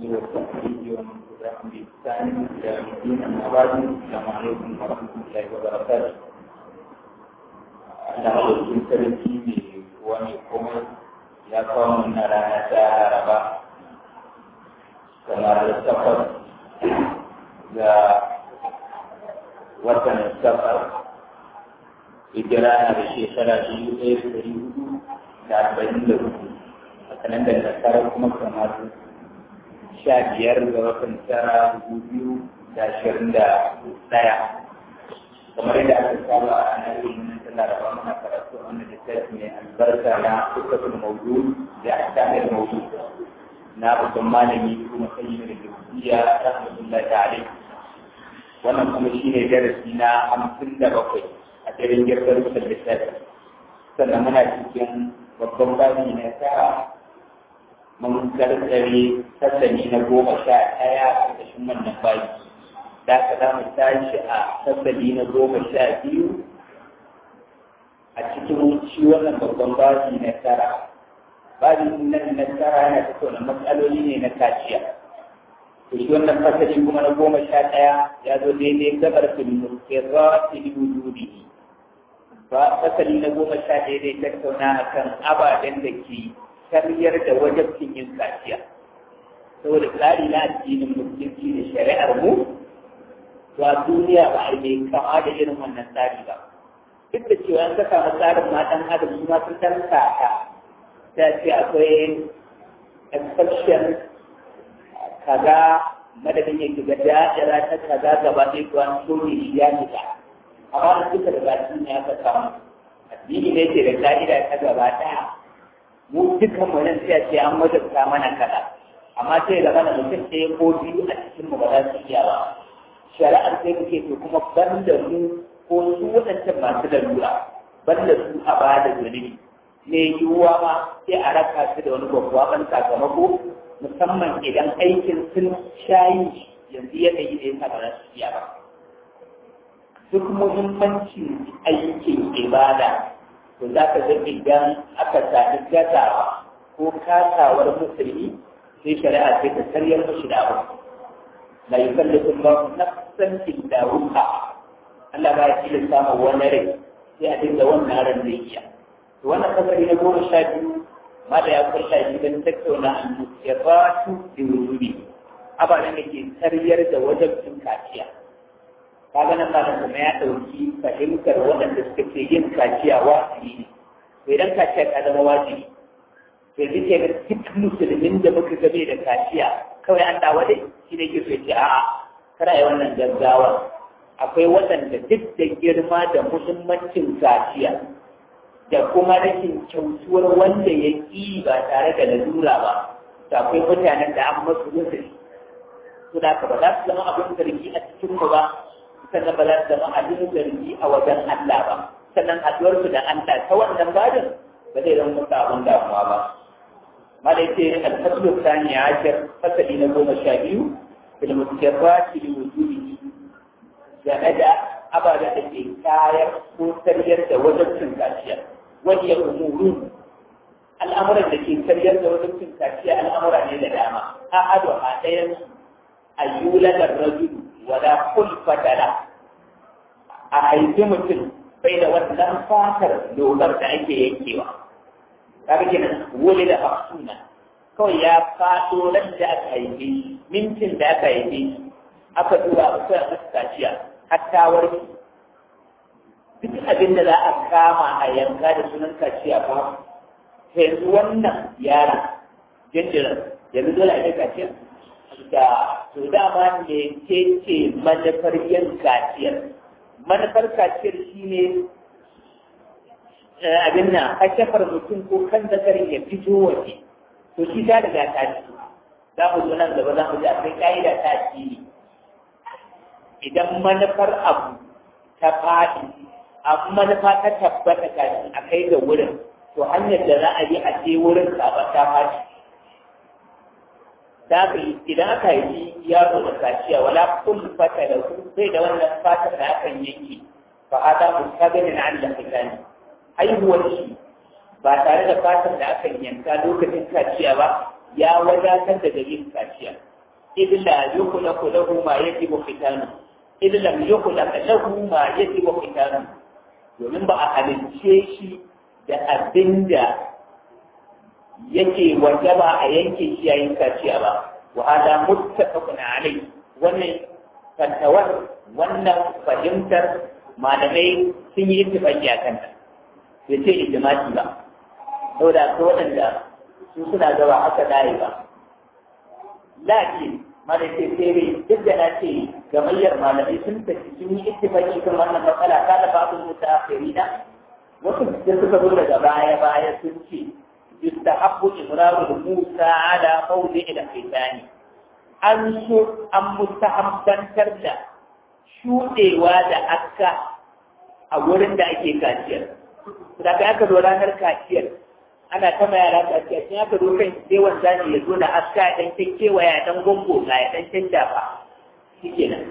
والتحريج ومن تبعهم بإحسان إلى يوم الدين أما بعد السلام عليكم ورحمة الله وبركاته Allah ɗaukin sarki ne wani kuma ya kawo mana rana ta haraba kamar da safar ga watan safar hijira na da shekara biyu ɗaya da ɗari hudu da arba'in da hudu a kanan da nasara kuma kamar sha biyar ga watan tara dubu biyu da ashirin da ɗaya kamar yadda aka saba a ranar ilimin ta laraba muna karatu a wannan littafi mai albarka na kusurkul maudu da ahkamul maudu na babban malami kuma sayyid da gaskiya rahmatullahi alaihi wannan kuma shine darasi na hamsin da bakwai a cikin girgar da littafi sannan muna cikin babban babi na tara mun karkare sassani na goma sha ɗaya a ƙarƙashin wannan babi da ka za mu tashi a sassani na goma sha biyu a cikin shi wannan babban babi na tara babi nan na tara yana tattauna matsaloli ne na kaciya to shi wannan fasali kuma na goma sha ɗaya ya zo daidai gabar filin kirra filin wujudi ba fasali na goma sha ɗaya dai tattauna akan ababen da ke karyar da wajabcin yin kaciya saboda tsari na addinin musulunci da shari'ar mu to a duniya ba a yi kama da irin wannan tsari ba duk da cewa an ka samu tsarin matan adam su ma sun san kaka ta ce akwai exception kaza madadin ya shiga da'ira ta kaza gaba ɗaya ko an so ne shi ya fita amma da duka da baki ne aka samu addini ne ke da ka'ida ta gaba ɗaya mu dukkan mu nan sai a ce an wajabta mana kaza amma sai da mana mutum ɗaya ko biyu a cikin mu ba za su iya ba shari'ar sai muke to kuma ban da mu ko su waɗancan masu lalura ban da su a ba da zunubi ne yiwuwa ma sai a raka su da wani babban sakamako musamman idan aikin sun shayi yanzu yanayi da ya ba za su iya ba duk muhimmancin aikin ibada to za ka ga idan aka sami gazawa ko kasawar musulmi sai shari'a sai ta karyar mashi da abu la yukallifu Allah nafsan illa wusa Allah ba ya tilasta ma wani rai sai a dinga wannan ran zai iya to wannan kasari na goma sha biyu ma da ya kulla shi don tattauna al-musirratu bi wujubi ababen da ke karyar da wajabcin kaciya kaga nan ba kuma ya ɗauki fahimtar waɗanda suka ce yin kaciya wajibi ne to idan kaciya ta zama wajibi to yanzu ke ga duk musulmin da muka gabe da kaciya kawai an dawo dai shi ne ke so ce a'a kana yi wannan gaggawa akwai waɗanda duk da girma da muhimmancin kaciya da kuma rashin kyautuwar wanda ya ƙi ba tare da lalura ba to akwai mutanen da an masu uzuri to da ka ba za su zama abin zargi a cikin mu ba sannan ba za su zama abin zargi a wajen Allah ba sannan haɗuwarsu da Allah ta wannan badin ba zai zama musu abin damuwa ba ma da yake alfaslu sani a ashir fasali na goma sha biyu fil mutarrati li wujudi game da ababen da ke kayar ko sariyar da wajibcin kaciya wani ya umuru al'amuran da ke sariyar da wajibcin kaciya al'amura ne da dama a ado a ɗayan ayyulan rajulu wala kulfata la a haifi mutum bai da wannan fatar dogar da ake yankewa kaga kenan wole da hafsuna kawai ya faɗo ran da aka haife mintin da aka haife aka duba a kusa a kaciya hatta warke duk abin da za a kama a yanka da sunan kaciya ba yanzu wannan yara jinjirin yanzu dole a yi kaciya da to dama ne ce ce manufar yin kaciyar manufar kaciyar shi ne abin nan kashafar mutum ko kan zakarin ya fito waje to shi ta daga ta ci za mu zo nan gaba za mu ji akwai ka'ida ta ci idan manufar abu ta faɗi abu manufa ta tabbata kafin a kai ga wurin to hanyar da za a yi a je wurin ba ta faɗi da aka yi idan aka yi yaro da kaciya wala kun fata da kun sai da wannan fatar da akan yanke fa hada mustaqbil an da fitani haihuwar shi ba tare da fatar da akan yanka lokacin kaciya ba ya wadatar da yin kaciya illa yukhlaqu lahu ma yajibu khitanu illa yukhlaq lahu ma yajibu khitanu domin ba a halicce shi da abinda yake wajaba a yanke shi yayin kaciya ba wa hada muttafaqun alai wannan fatawar wannan fahimtar malamai sun yi ittifaqi a kanta bai ce ijma'i ba saboda ko waɗanda su suna gaba haka dai ba lakin malai ce sai duk da na ce gamayyar malamai sun tafi sun yi ittifaqi kan wannan matsala kada babu mutaakhirina wasu da suka zo daga baya baya sun ce يستحب إمرار موسى على موضع الختان an so an mustahabbantar da shuɗewa da akka a wurin da ake kaciyar. Da aka zo ranar kaciyar, ana ta ma yara kaciyar, sun aka zo kan sai wanda ne ya zo da akka ya ɗan kyakkyawa ya ɗan gongo ga ya ɗan canja ba. Shi ke nan.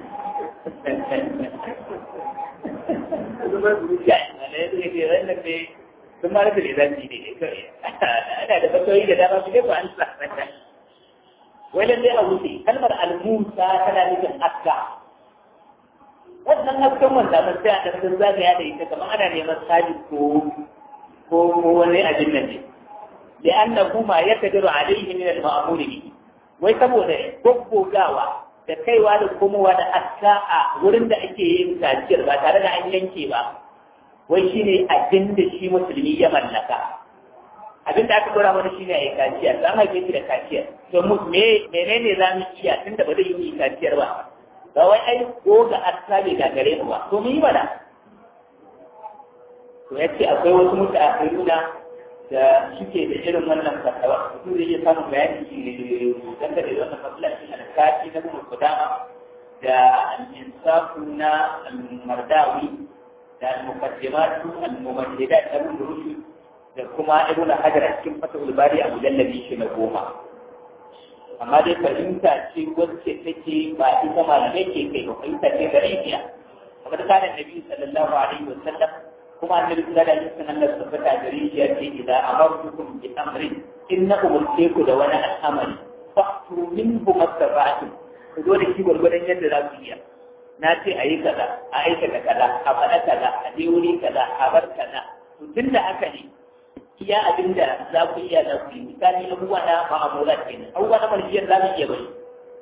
sun ma rufe zanci ne kawai ana da fasoyi da dama su ne ba an sa wai lallai a wuce kalmar al-musa tana nufin aska wannan askan wanda mun sai a ɗan zagaya da ita kamar ana neman sabi ko ko wani abin nan ne da annahu ma yakdiru alayhi min al-ma'mur bihi wai saboda goggogawa da kaiwa da komowa da aska a wurin da ake yin kaciyar ba tare da an yanke ba wai shi ne abin da shi musulmi ya mallaka abin da aka dora mana shi ne a yi kaciya za haife shi da kaciya to mu me menene za mu iya tunda ba zai yi kaciyar ba ba wai ai ko ga arsa bai gagare mu ba to mu yi mana to yace akwai wasu mutaakhiruna da suke da irin wannan fatawa su zai iya samun bayani dangane da wannan matsala shi na kaci na kuma kudama da al-insafu na al-mardawi da al-muqaddimatu al-mumahhidat da ibn rushd da kuma ibn hajar a cikin fatahul bari a mujallabi shi na goma amma dai fahimta ce wacce take ba ita malamai ke kai ba fahimta ce da rijiya kamar kana nabi sallallahu alaihi wa sallam kuma annabi sallallahu alaihi wa sallam da tabbata da rijiya ce idan amartukum bi amrin innakum mulku da wani al'amari fa'tu minhu mastata'tum ku zo da shi gwargwadon yadda za ku iya na ce a yi kaza a aikata kaza a faɗa kaza a je wuri kaza a bar kaza to tun da haka ne iya abin da za ku iya za ku yi misali abubuwa na ma'amulat kenan abubuwa na marjiyar za mu iya bari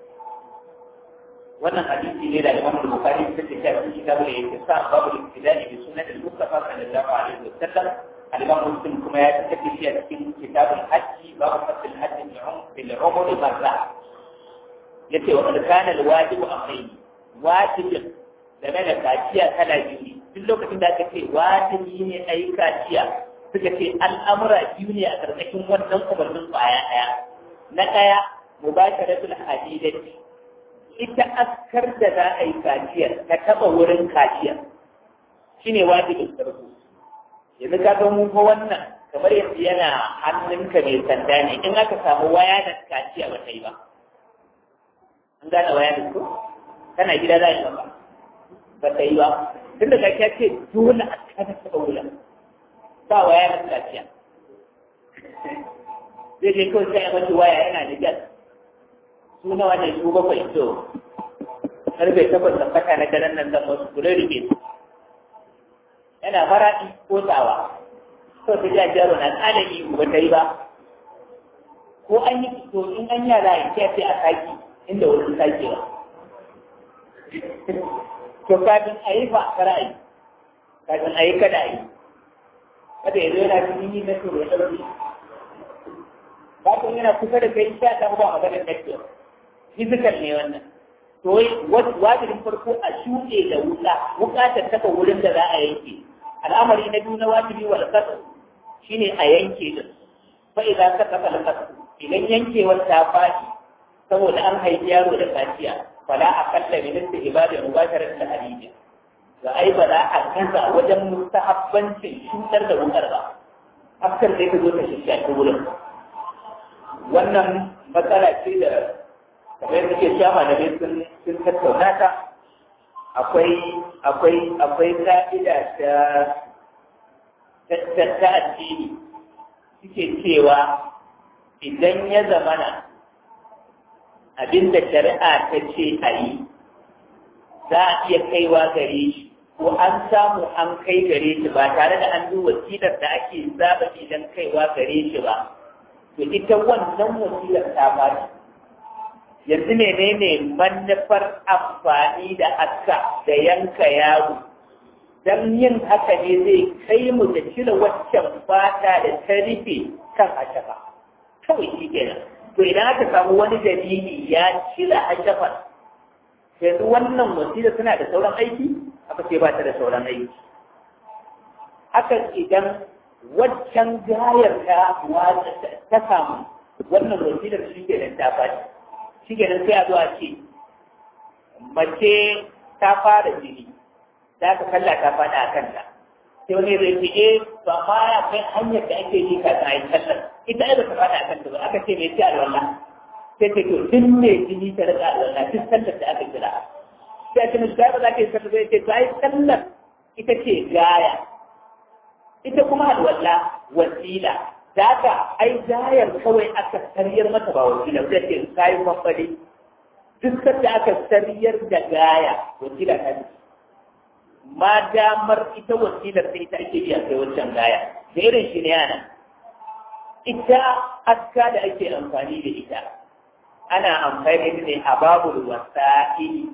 wannan hadisi ne da Imam Bukhari ta ce cikin kitabul Ihsan babu al-ibtidai bi sunnat al-Mustafa sallallahu alaihi wa sallam al-Imam Muslim kuma ya tafi shi a cikin kitabul Hajj babu fasl al-hajj bil umr marra yace wa qad kana al-wajib amrayn wajibin game da kaciya kala biyu duk lokacin da aka ce wajibi ne a yi kaciya suka ce al'amura biyu ne a ƙarƙashin wannan umarnin ƙwaya ɗaya na ɗaya mubasharatul hadidati ita askar da za a yi kaciyar ta taɓa wurin kaciyar shine wajibin farko yanzu ka ga mun wannan kamar yanzu yana hannunka mai sanda ne in aka samu waya da kaciya ba ta yi ba an gane waya da ko kana gida za a yi maka ba ta yi ba tun da kaciya ce dole a kada taɓa wurin ba waya da kaciya zai je kawai sai a mace waya yana da gas su nawa ne su bakwai to karfe takwas da fata na daren nan zan wasu kula rike su yana faraɗi ko tsawa to ta ja jaro na tsanin ihu ba ta yi ba ko an yi to in an yara ya ce sai a saki inda wani sake ba to kafin a yi ba kara yi kafin a yi kada a yi kada ya zo yana cikin yi na tsoro ya ɗauki kafin yana kusa da kai sha ta ba maganar network physical ne wannan to wai wajibin farko a shuɗe da wuka wuka ta taɓa wurin da za a yanke al'amari na biyu na wajibi wal qasd shine a yanke din fa idan ka taɓa al idan yankewar ta faɗi saboda an haifi yaro da kaciya fala akalla min istihbab mubasharat al hadija ga ai ba za a gaza wajen mustahabbancin shutar da wukar ba askar da ka zo ta shishya wurin wannan matsala ce da kamar yadda ke shama da ne sun sun tattauna ta akwai akwai akwai ka'ida ta ta ta addini suke cewa idan ya zamana abinda shari'a ta ce a yi za a iya kaiwa gare shi ko an samu an kai gare shi ba tare da an duba wasilar da ake zaba idan kaiwa gare shi ba to ita wannan wasilar ta bani yanzu menene manufar amfani da aska da yanka yaro dan yin haka ne zai kai mu da cire waccan fata da ta rufe kan ashafa kawai shi kenan to idan aka samu wani dalili ya cire ashafa yanzu wannan wasila suna da sauran aiki aka ce ba ta da sauran aiki haka idan waccan gayar ta ta samu wannan wasilar shi ke nan ta faɗi shi ke nan sai a zo a ce mace ta fara jini za ka kalla ta faɗa a kanta sai wani zai ce eh ba ma ya kai hanyar da ake yi kafin a yi sallar ita ai ba ta faɗa a kanta ba aka ce mai ce alwala sai ce to tun ne jini ta rika alwala tun sallar da aka kira sai ce mishi ba za ka yi sallar zai ce to ai sallar ita ce gaya ita kuma alwala wasila da haka ai gayar kawai aka sariyar mata ba wasila sai ce kayi kwakwale duk da aka sariyar da gaya wasila ta ce ma damar ita wasilar sai ita ake biya kai wancan gaya da irin shi ne yana ita aska da ake amfani da ita ana amfani da ne a babul wasa'ili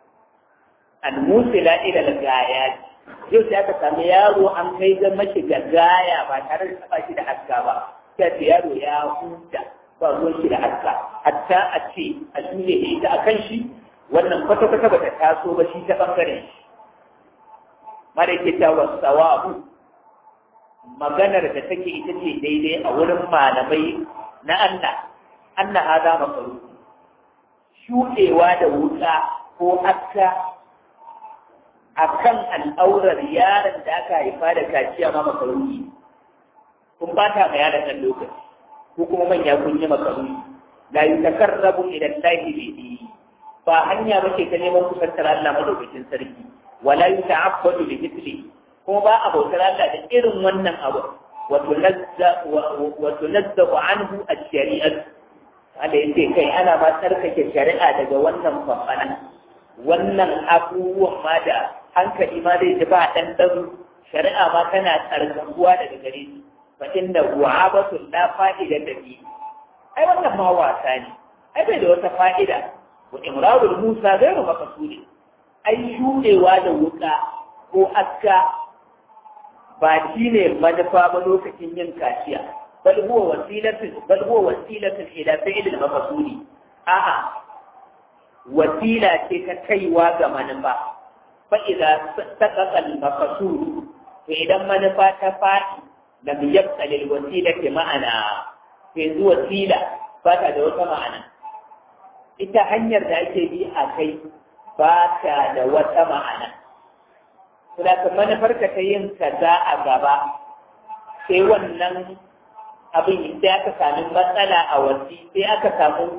an musila ila gaya yau sai aka sami yaro an kai ga mashi ga gaya ba tare da taba shi da aska ba sai ce yaro ya huta ba ruwan shi da aska hatta a ce a shune ita a kan shi wannan kwata-kwata ba ta taso ba shi ta bangaren shi marikita wa sawabu maganar da take ita ce daidai a wurin malamai na Allah Allah hada makaru shuɗewa da wuta ko aska akan al'aurar yaron da aka haifa da kaciya ma makaruni kun bata ma yaron nan lokaci ko kuma manya kun yi makaruni la yutakarrabu ila Allah bi ba hanya bace ta neman kusantar Allah madaukakin sarki wala yuta'abbadu bi mithli kuma ba a bautar Allah da irin wannan abu wa tunazzahu anhu ash-shari'ah Allah yace kai ana ma tsarkake shari'a daga wannan fafana wannan abubuwan ma da hankali ma zai ji ba dan dan shari'a ma tana tsarkakuwa daga gare shi fa inna wa'abatu la fa'ida da bi ai wannan ma wasa ne ai bai da wata fa'ida wa imrarul musa gairu maqsudin ai shuɗewa da wuka ko aska ba shi ne manufa ba lokacin yin kaciya bal huwa wasilatun bal huwa wasilatun ila fi'l al-maqsudi a'a wasila ce ta kaiwa ga manufa fa idza taqaqa al-maqsud to idan manufa ta fadi lam yabqa lil wasilati ma'ana yanzu wasila ba ta da wata ma'ana ita hanyar da ake bi a kai ba ta da wata ma'ana. Kuna ka manufarka ta yin kaza a gaba, sai wannan abin sai aka sami matsala a wasi, sai aka samu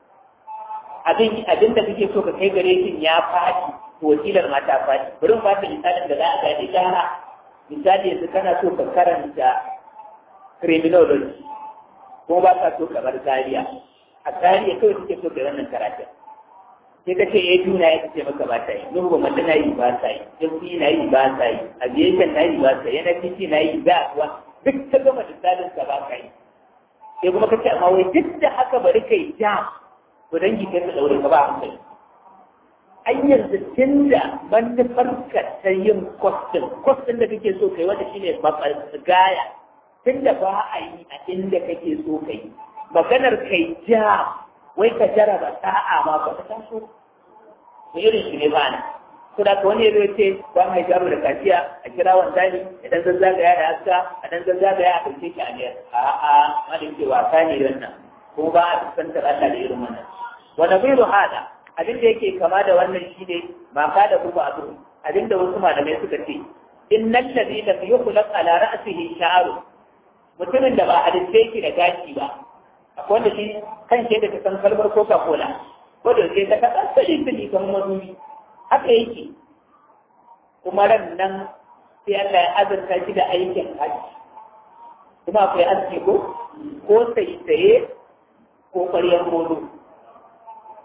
abin abin da kake so ka kai gare shi ya faɗi, wasilar ma ta faɗi. Bari mu baka misalin da za a gane gyara. Misali yanzu kana so ka karanta criminology, kuma ba ka so kamar Zaria. A Zaria kawai kake so ka wannan karatun. sai ka ce eh juna ya ce maka ba ta yi nuhu ba na yi ba ta yi jafi na yi ba ta yi aviation na yi ba ta yi nfc na yi ba kuwa duk ta gama misalin ka ba ka yi sai kuma ka ce amma wai duk da haka bari kai jam to dangi kai ka daure ka ba hankali an yanzu tun da manufarka ta yin kwastin kwastin da kake so kai wanda shine gaya tun da ba a yi a inda kake so kai maganar kai jam wai ka jaraba sa'a ma ba ka taso da irin shi ne ba na ko da wani ya ce ba mai jaro da kaciya a kira wanzani idan zan zagaya da aska a dan zan zagaya a ɗauke shi a ne a a malin ce wasa ne wannan ko ba a fuskantar Allah da irin wannan wa nabiru hada abin da yake kama da wannan shine ma ka da kuma abu abin da wasu malamai suka ce innal ladhi lam yukhlaq ala ra'sihi sha'ru mutumin da ba a dace shi da gashi ba akwai wanda shi kan shi da ta san kalmar coca cola ko da sai ta kaɗa sali sali kan mazubi haka yake kuma ran nan sai Allah ya azurta shi da aikin haji kuma akwai aski ko ko sai saye ko ƙwaryar modo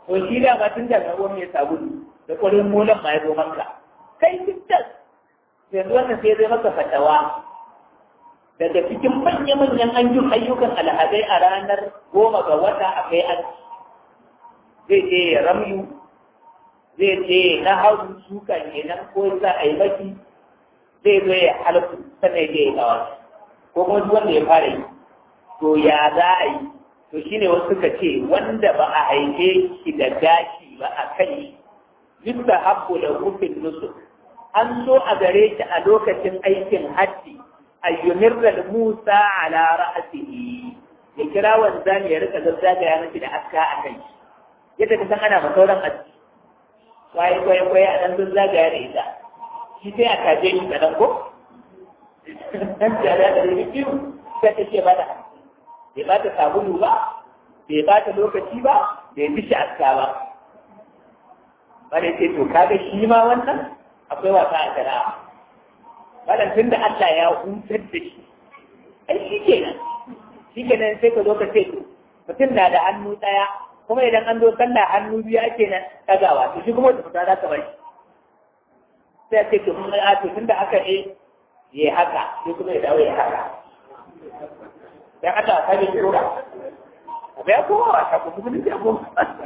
to shi da ma tun daga ruwan mai sabulu da kwarin mulan ma ya zo maka kai titas yanzu wannan sai zai maka fatawa daga cikin manya-manyan ayyukan alhazai a ranar goma ga wata a kai an zai je ya ramyu zai je na hau suka kenan ko za a yi baki zai zo ya halittu sannan ya yi kawa ko kuma duk wanda ya fara yi to ya za a yi to shine wasu suka ce wanda ba a haife shi da gashi ba a kai duk da habbu da rufin nusu an so a gare shi a lokacin aikin hajji ayyumirra musa ala ra'asihi ya kira wanzani ya rika zazzagaya mashi da aska a kai yadda ka san ana masauran aski kwaye kwaye kwaye a nan zazzagaya da ita shi sai a kaje shi kaɗan ko? Nan jara da rigi biyu sai ta ce bada. Bai ba ta sabulu ba, bai ba ta lokaci ba, bai fi shi aska ba. Bada ce to kaga shi ma wannan akwai wasa a shari'a. Bada tun da Allah ya hutar da shi. Ai shi kenan. Shi kenan sai ka zo ka ce mutum na da hannu ɗaya kuma idan an zo sallah hannu biyu ake nan ɗagawa to shi kuma wata fita za ka bar shi. sai ce to mun a to tunda aka yi ya haka sai kuma ya dawo ya haka dan Allah ka bi kura abai ko wa ta ko kuma ne ko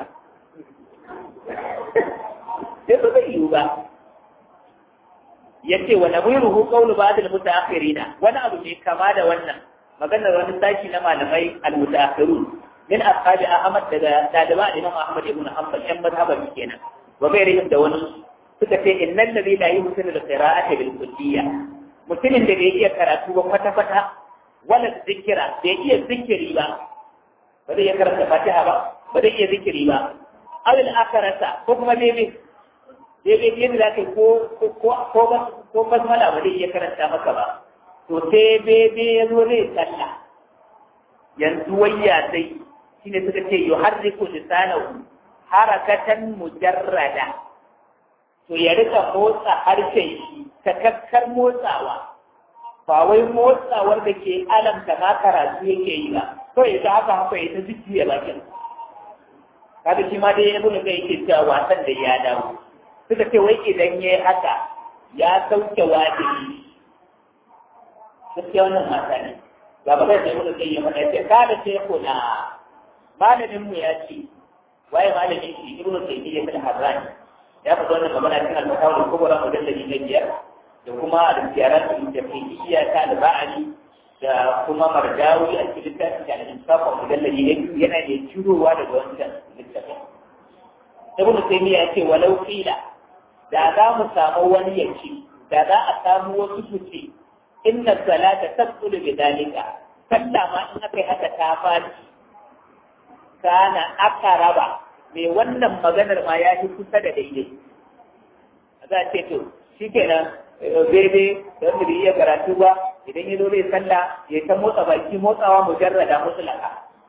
sai ba zai yiwu ba yace wa nabiruhu qawlu ba'd al-mutaakhirina wani abu ne kama da wannan maganar wani sashi na malamai al-mutaakhirun min ashabi ahmad daga daliba imam ahmad ibn hanbal yan mazhaban kenan wa gairihim da wani suka ce innal ladhi la yuhsinu al-qira'ata bil kulliyya mutumin da bai iya karatu ba kwata kwata wala zikira bai iya zikiri ba ba zai iya karanta fatiha ba ba zai iya zikiri ba aw al akarata ko kuma bebe bebe yadda za ka yi ko ko ko ko basmala ba zai iya karanta maka ba to sai bebe ya zo zai sallah yanzu wayya sai shine suka ce yuharriku lisanahu harakatan mujarrada to ya rika motsa harshen shi takakkar motsawa ba wai motsawar da ke alamta ma karatu yake yi ba to ya ta haka haka ya ta jujjuya bakin kada shi ma dai ya bude kai yake cewa wasan da ya dawo suka ce wai idan ya yi haka ya sauke wajibi gaskiya wannan mata ne ga ba zai bude kai ya mana ya ce kada sai kula malamin mu ya ce waye malamin shi ibnu taymiyyah al-harrani ya faɗa wannan magana cikin al-mutawar kubra mujalladi na biyar da kuma al-ziyarat al-tafsiriyya ta al-ba'ali da kuma marjawi a cikin littafin da al-insafa mujalladi na biyu yana da cirowa daga wancan littafin ibnu taymiya ya ce walau qila da za mu samu wani ya ce da za a samu wasu su ce inna salata tabtulu bi dalika sallah ma in aka yi haka ta fadi kana aka raba mai wannan maganar ma ya fi kusa da daidai za a ce to shi kenan bebe da wanda bai iya karatu ba idan ya zo zai sallah ya ta motsa baki motsawa mujarrada mutlaka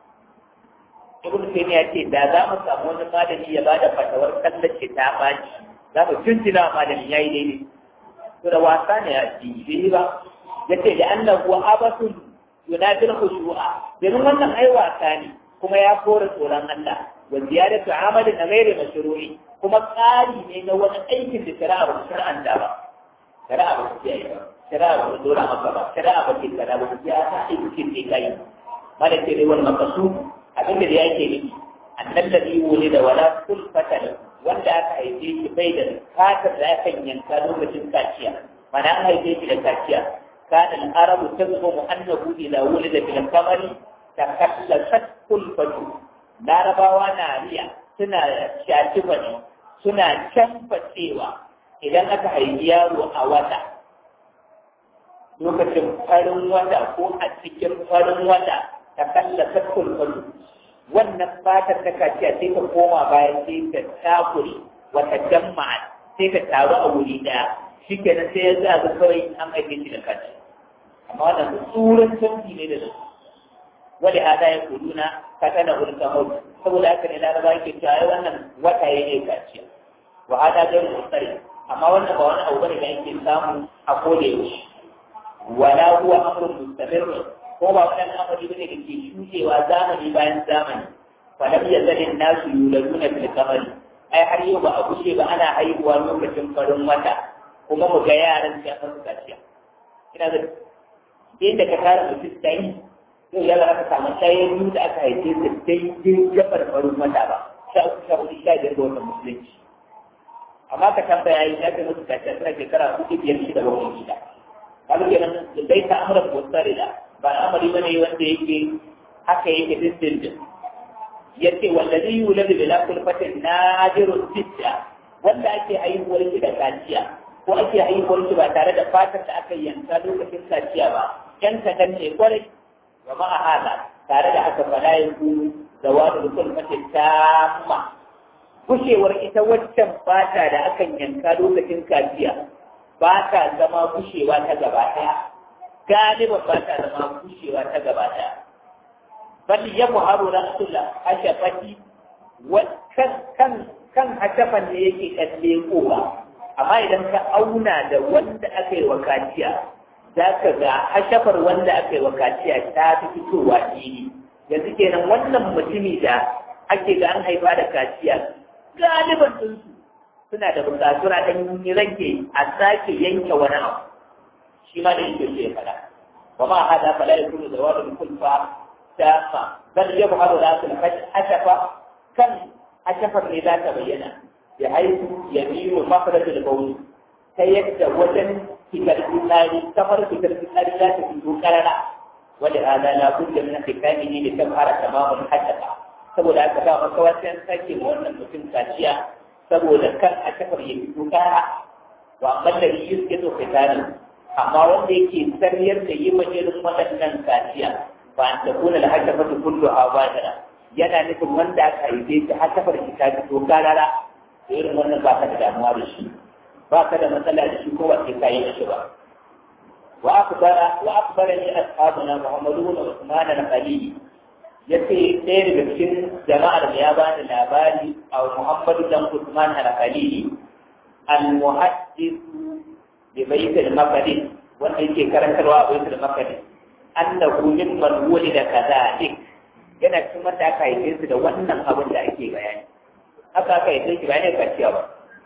ibn taymiya ce da za mu samu wani malami ya bada fatawar sallar ce ta baci za mu tuntuna malami yayi daidai to da wasa ne a ji ba yace da annahu abasun yunadil khushu'a domin wannan ai wasa ne kuma ya kore tsoron Allah wa ziyadatu amalin ghairi mashru'i kuma tsari ne na wani aikin da shari'a ba shari'an da ba shari'a ba ta yi ba shari'a ba ta dora maka ba shari'a ba ta kada ba ta ta aikin da kai mana ce dai wani makasu abin da yake nufi annan da wuli da wala kulfata da wanda aka haife shi bai da fatar da aka yanka lokacin kaciya mana an haife shi da kaciya kana al-arabu tazmu annahu ila wulida bil kamari takallasat kulfatu larabawa na riya suna shaci bane suna canfacewa idan aka haifi yaro a wata lokacin farin wata ko a cikin farin wata ta kallasa kulkulu wannan fatar ta kaciya sai ta koma bayan sai ta takuri wata jama'a sai ta taru a wuri daya shi kenan sai ya zaga kawai an haife shi da kaci amma wannan tsuran canfi ne da su wani hada ya kuduna ka tana hulka mutu saboda haka ne laraba ke cewa ai wannan wata ya ne kaciya wa hada gairu mutsari amma wannan ba wani abu bane da yake samu a koda yaushe wala huwa amrun mustamir ko ba wannan amari bane da ke shudewa zamani bayan zamani falam yazalin nasu yuladuna fil qamari ai har yau ba a kushe ba ana haihuwa lokacin farin wata kuma mu ga yaran sai an kaciya ina da inda ka tara mutum sai yau ya za ka samu ɗaya biyu da aka haife su daidai gabar farin wata ba sha uku sha hudu sha biyar ga watan musulunci amma ka tambaya yi ya kai musu kaciya suna shekara hudu biyar shida bakwai shida kaga kenan dai ta amura ko tsare da ba al'amari bane wanda yake haka yake dindindin yace wallazi yuladu bila kulfatin nadirun sitta wanda ake haihuwar shi da kaciya ko ake haihuwar shi ba tare da fatar da aka yanka lokacin kaciya ba yan kadan ne kwarai wa ma'a hada tare da haka fala yanzu zawadu kulfatin tamma kushewar ita waccan fata da akan yanka lokacin kaciya ba ta zama kushewa ta gaba ɗaya galiban ba ta zama kushewa ta gaba ɗaya bal ya muharu rasul hashafati kan kan kan hashafan ne yake kalle kowa amma idan ka auna da wanda aka yi wa kaciya za ka ga hashafar wanda aka yi wa kaciya ta fi fitowa fili yanzu kenan wannan mutumi da ake ga an haifa da kaciya galiban ɗinsu suna da bukatu na ɗan rage a sake yanke wani abu shi ma da yake ce fada wa ma hada fala yakunu zawadul kulfa tamma bal yabharu rasul hashafa kan hashafar ne za ta bayyana ya haihu ya biyu mafarajul bawl ta yadda wajen fitar fitsari kamar fitar fitsari za ta fito karara wanda hada la budda min khitamihi li tabhara tamamul hashafa saboda haka ba maka wasan sake wannan mutum kaciya saboda kan a kafar ya fito kara wa amma da yi suke so fitani amma wanda yake sarriyar da yi majalin waɗannan kaciya ba an takuna da haka fata kullu a bajara yana nufin wanda aka haife shi har kafar shi ta fito karara irin wannan ba ka da damuwa da shi ba ka da matsala da shi ko ba sai ka yi shi ba wa akbara wa akbara ni ashabuna muhammadu wa usman al-khalili ya ce ɗaya daga cikin jama'ar da ya bani labari a Muhammadu dan Usman al-Khalili al-muhaddis bi bait al-maqdis wanda yake karantarwa a bait al-maqdis annahu mimman wulida kadhalik yana cikin wanda aka haife su da wannan abin da ake bayani haka aka haife shi bayan ka ciya ba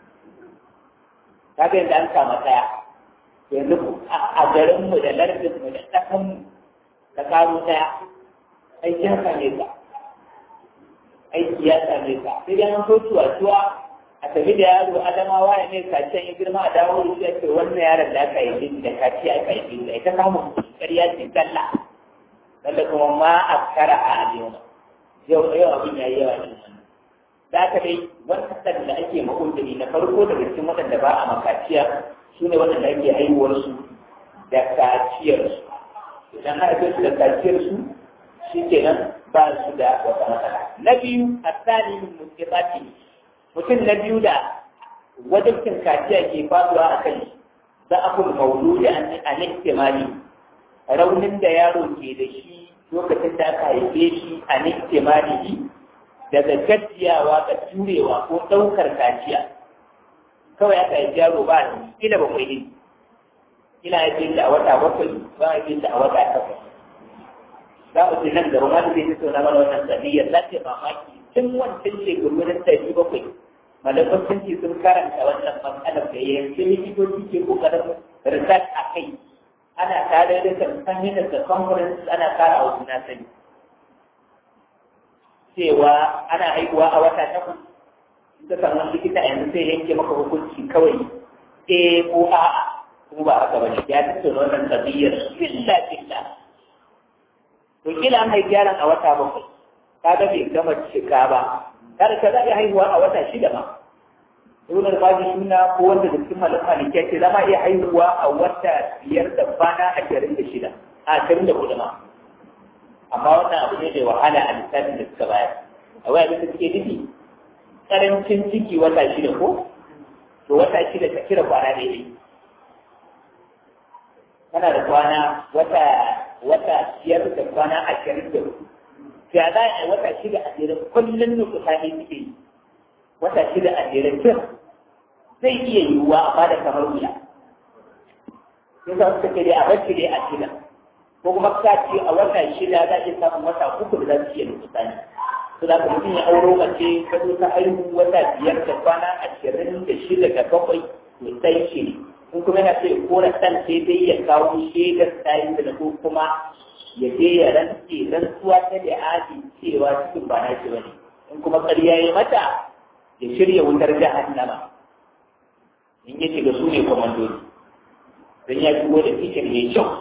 kaga yadda an kama tsaya yanzu a garinmu da lardinmu da ƙasanmu ka karo ɗaya aiki ya same ka aiki ya same ka sai dai an so tuwa tuwa a tafi da yaro adamawa ya ne kaciyan ya girma a dawo da shi ake wannan yaron da aka yi da kaci aka yi da ita samun ƙarya ce talla talla kuma ma a kara a aliyoma yau yau abin ya yi yawa ne da aka dai wannan da ake makundiri na farko daga cikin waɗanda ba a makaciya su ne waɗanda ake haihuwarsu da kaciyarsu idan aka su da kaciyarsu shi kenan ba su da wata matsala. Na biyu, a tsani mutsirati mutum na biyu da wajibcin kaciya ke faduwa a kai za a kuma maulu da a niktimali raunin da yaro ke da shi lokacin da aka haife shi a niktimali daga gajiyawa ga turewa ko ɗaukar kaciya kawai aka haifi yaro ba da ila bakwai ne ina haife shi a wata bakwai ba a haife shi a wata takwas za mu ce nan gaba ma da zai tattauna mana wannan saniyar za ta mamaki tun wancan shekaru na ɗari bakwai malaman sun ce sun karanta wannan matsalar da yanzu likitoci ke kokarin research a kai ana tare da kan da conference ana kara wa juna sani cewa ana haihuwa a wata takwas in ka samu likita yanzu sai yanke maka hukunci kawai eh ko a'a ko ba haka ba ya tattauna wannan tabiyar illa billah to kila an haifi yaron a wata bakwai kaga bai gama cika ba kada ka zaɓi haihuwa a wata shida ma ibn al-fadi suna ko wanda da cikin malam malikiya ce zama iya haihuwa a wata biyar da kwana ashirin da shida a ashirin da kudu ma amma wannan abu ne da wahala a lissafin da suka bayar a waya da suke nufi karancin ciki wata shida ko to wata shida ta kira kwana daidai kana da kwana wata wata biyar da kwana ashirin da hudu ya za a yi wata shida a jere kullum nukuta ne suke yi wata shida a jere kin zai iya yiwuwa a bada kamar wuya sai za su ce dai a bacci dai a shida ko kuma ka ce a wata shida za a iya samun wata uku da za su iya nukuta ne su da mutum ya auro mace ta zo ta haihu wata biyar da kwana ashirin da shida da bakwai to sai shi ne in kuma yana sai kora ɗan sai dai ya kawo shaidar tayin da ko kuma ya je ya rantse rantsuwa ta da aji cewa cikin ba na shi bane in kuma ƙarya ya mata ya shirya wutar jahannama in ya shiga su ne kwamandoni don ya shigo da cikin ya kyau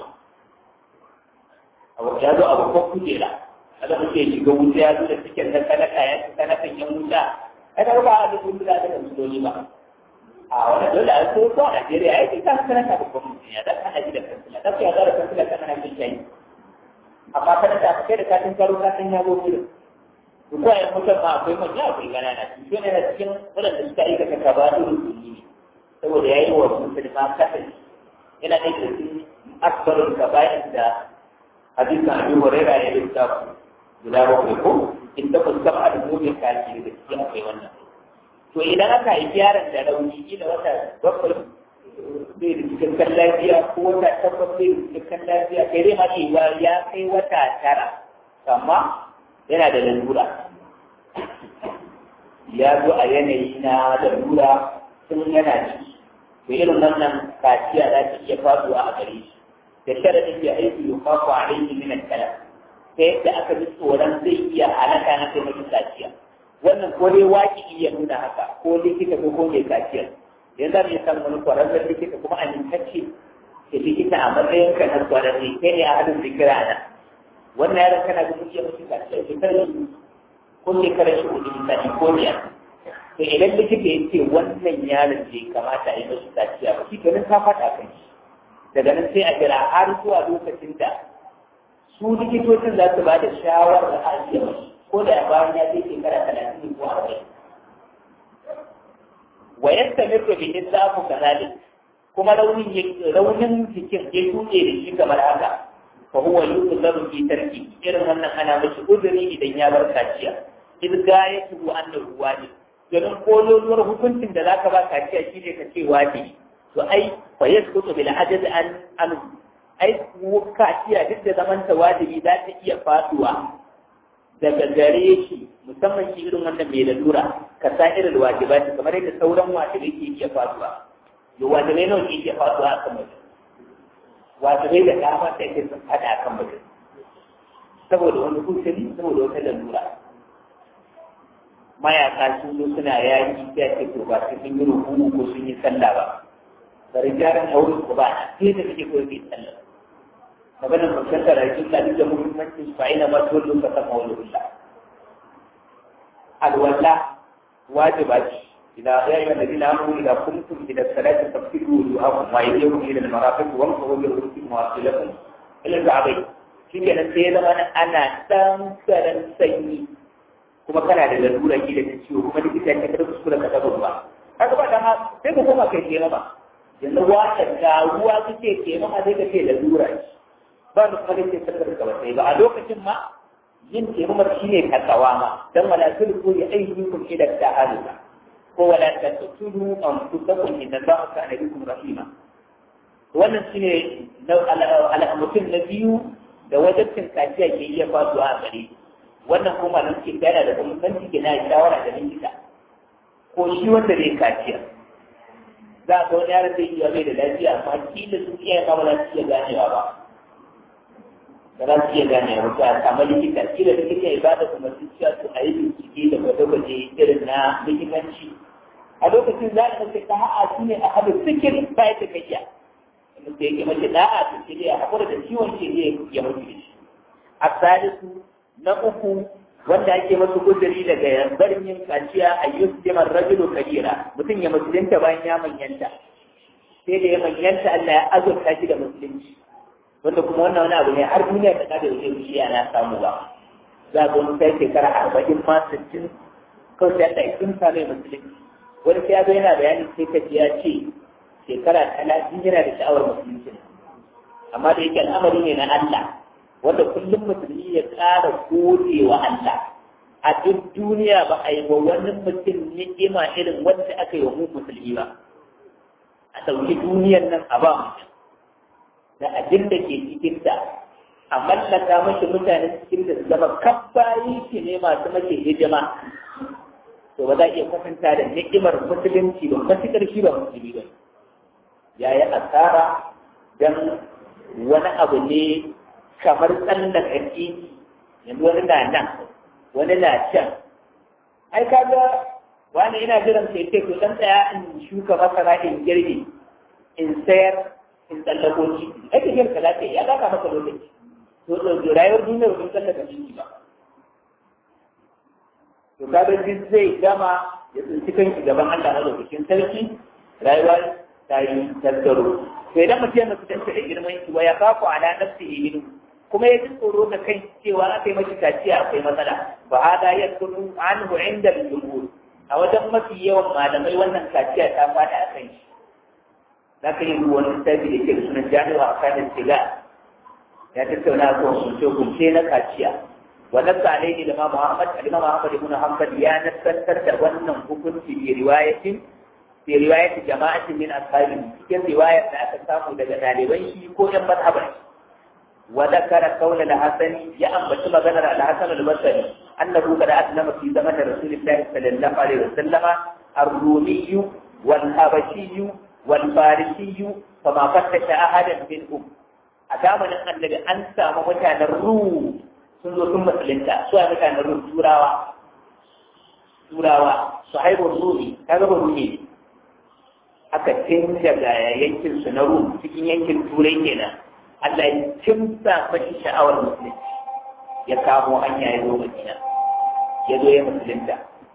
ya zo a babban kujera kada mutum ya shiga wuta ya zo da cikin na kanaka ya ci kanakan yan wuta kada ba a duk wuta da musulmi ba a wani dole a so ko a Najeriya ya ce ka kanaka babban mutum ya da kana ji da kansila da ya da kansila kana na jin shayi amma kada ta kai da katin karo ka san ya zo wurin duk wayan mutum ma akwai manya akwai ganana shi ne na cikin wadanda suka aikata kabarin musulmi ne saboda ya yi wa musulma kasance yana da cikin akbarun kabayin da hadisin Abi Hurairah ya rubuta guda bakwai ko in ta fuskar al'ummin kashi da cikin akwai wannan to idan aka yi yaron da rauni kila wata bakwai bai da cikakken lafiya ko wata takwas bai da cikakken lafiya kai dai mace ba ya kai wata tara amma yana da lalura ya zo a yanayi na lalura tun yana ciki to irin wannan kaciya za ta iya faduwa a gare shi da sharadin ya aiki yukafu alaihi min al-kalam ta yadda aka ji tsoron zai iya halaka na kai mutum kaciya wannan ko dai waki iya nuna haka ko likita ko ko mai kaciyar yanzu za mu iya samun wani kwararren likita kuma amintacce da likita a matsayin ka na kwararre kai ne a hadin zikira na wannan yaron kana ga mutum ya mutum kaciya shekarar shi ko shekarar shi hudu misali ko biyar to idan likita ya ce wannan yaron bai kamata a yi mashi kaciya ba shi kenan ka faɗa kan shi daga nan sai a jira har zuwa lokacin da su likitocin za su ba da shawarar a ajiye mashi ko da bayan ya kai shekara talatin ko arba'in wa yadda mirko bi islafu kazalik kuma raunin raunin jikin ya shuɗe da shi kamar haka fa huwa yuqdaru fi tarki irin wannan ana mashi uzuri idan ya bar kaciya idh gayatu annahu wajib domin kololuwar hukuncin da zaka ba kaciya shine ka ce wajibi to ai fa yasqutu bil ajaz an an ai kaciya duk da zaman ta wajibi za ta iya faduwa daga gare shi musamman shi irin wannan mai lalura ka sa irin wajibati kamar yadda sauran wajibai ke iya faduwa yo wajibai nawa ke iya faduwa akan mutum wajibai da dama da yake sun fada akan mutum saboda wani kusuri saboda wata lalura mayaka sun zo suna yaki sai ce to ba su sun yi rukuku ko sun yi sallah ba bari gyaran auren ku ba sai da kake koyi bai sallah maganar mutunta rayuwar da duk da muhimmancin su fa'ina ma tuwallo ka sama wani hulla alwala wajiba ce idan ya yi wanda dina mu idan kuntum ila salati tafsiru wujuhakum wa aydiyakum ila al-marafiq wa amsahu bi ru'usikum wa arjulakum ila al-ka'bayn shi ke nan sai ya zama ana ɗan karan sanyi kuma kana da lalura ki da ciwo kuma likita ya kada kuskure ka taba ruwa kaga ba dan sai ka koma kai kenan ba yanzu wata da ruwa kake kenan sai ka ce lalura ce ba da kuma kake sakar ka ba sai ba a lokacin ma yin taimamar shi ne takawa ma dan wala tulku ya ayyukum ila ta'aluka ko wala tatulu anfusakum inna allaha kana bikum rahima wannan shine na mutum na biyu da wajabcin kaciya ke iya faduwa a gare wannan kuma nan ke gana da muhimmanci ke na shawara da likita ko shi wanda zai kaciya za a ga wani yaron zai iya bai da lafiya amma kila su iya kama za su iya ganewa ba ba za su iya ganewa ba a samu likita kila likita ya ba da kuma su cewa su a yi bincike da gwaje-gwaje irin na likitanci a lokacin za a ɗauke ta ha'a su ne a haɗa sikin bayan da kayya da yake mace da'a su ce dai a haƙura da ciwon ce zai ya mutu da shi a salisu na uku wanda ake masu guduri daga barin yin kaciya a yi su jamar rajulu kabira mutum ya musulunta bayan ya manyanta sai da ya manyanta Allah ya azurta shi da musulunci wanda kuma wannan wani abu ne har duniya ta kada wajen shi ana samu ba za ga wani sai shekara arba'in ma sittin kawai sai Allah ya kimsa mai musulunci wani sai ya zo yana bayani sai ka ji ya ce shekara talatin yana da sha'awar musulunci amma da yake al'amari ne na Allah wanda kullum musulmi ya ƙara gode wa Allah a duk duniya ba a yi wa wani mutum ni'ima irin wanda aka yi wa mu musulmi ba a ɗauki duniyar nan a ba mutum da abin da ke cikin ta a mallaka mashi mutane cikin da zama kabbayi shi ne masu mace hijima to ba za a iya kwatanta da ni'imar musulunci ba matuƙar shi ba musulmi ba ya yi asara don wani abu ne kamar tsallan ƙarfi yanzu wani na nan wani na can ai kaga wani ina jiran sai ce to dan tsaya in shuka masara in girbe in sayar in tsallako shi ai tafiyar ka lafiya ya baka maka lokaci to to rayuwar duniyar ba tsallaka shi ba to kaga duk zai gama ya tsinci kanki gaban Allah na lokacin sarki rayuwa ta yi tattaro to idan mutum yana fitar da girman shi wa ya kafu ala nafsihi minhu kuma ya ji tsoro da kai cewa aka yi mashi kaciya akwai matsala ba hada ya kunu anhu inda al-jumhur a wajen mafi yawan malamai wannan kaciya ta fada a kan shi za ka yi wani littafi da ke da sunan jami'a a kanin siga ya tattauna a kan kunce-kunce na kaciya wa nasa alaihi da ma muhammad alima muhammad ibn hanbal ya nassantar da wannan hukunci bi riwayatin bi riwayatin jama'atin min ashabi cikin riwayar da aka samu daga ɗaliban shi ko yan mazhaban shi وذكر قول الحسن يا أم بشما ذكر الحسن البصري أنه قد أسلم في زمن رسول الله صلى الله عليه وسلم الرومي والحبشي والفارسي فما فتش أحدا منهم أدام أن النبي أنسى مكان الروم سنزو ثم سلنتا سوى مكان الروم سوراوا سوراوا صحيح الرومي هذا هو الرومي aka tinda ga yankin su na Rum cikin yankin Turai kenan Allah ya kimsa mashi sha'awar musulunci ya kamo hanya ya zo Madina ya zo ya musulunta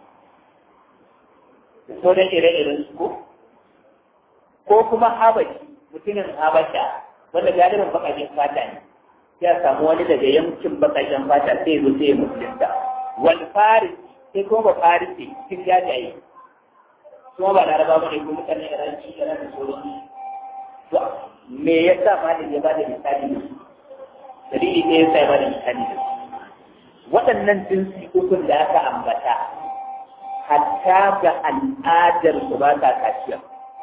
da sauran ire-iren su ko ko kuma Habashi mutumin Habasha wanda galibin bakajen fata ne ya samu wani daga yankin bakajen fata sai zo sai ya musulunta wal faris sai kuma ba farisi cikin jajaye kuma ba laraba ba ne ko mutane iranci iran da sauran to me yasa malam ya bada misali da su dalili ne yasa ya bada misali da su waɗannan jinsi ukun da aka ambata hatta ga al'adar su ba ta kaciya